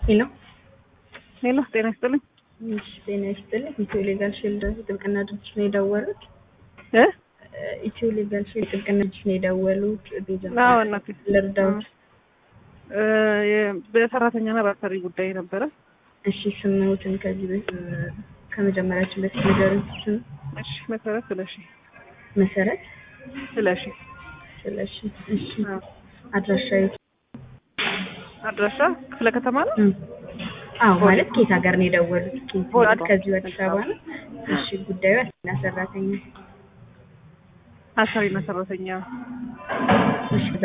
ሄሎ ሄሎ ጤና ይስጥልኝ እሺ፣ ጤና ይስጥልኝ። ኢትዮ ሌጋል ሺልድ ጥብቅና ድርጅት ነው የደወሉት? እ ኢትዮ ሌጋል ሺልድ ጥብቅና ድርጅት ነው የደወሉት? ቤዛ አዎ እናቴ ልርዳዎት? እ የ- በሰራተኛና በአሰሪ ጉዳይ ነበረ። እሺ፣ ስምዎትን ከዚህ በፊት ከመጀመሪያችን በፊት ንገሩኝ። ስም እሺ መሰረት ስለሺ መሰረት ስለሺ ስለሺ። እሺ፣ አዎ። አድራሻ የት? አድራሻ ክፍለ ከተማ ነው። እም፣ አዎ ማለት ከየት ሀገር ነው የደወሉት? ከየት ቦሌ። ማለት ከዚሁ አዲስ አበባ ነው። እሺ፣ ጉዳዩ አሰሪና ሰራተኛ። አሰሪና ሰራተኛ እሺ፣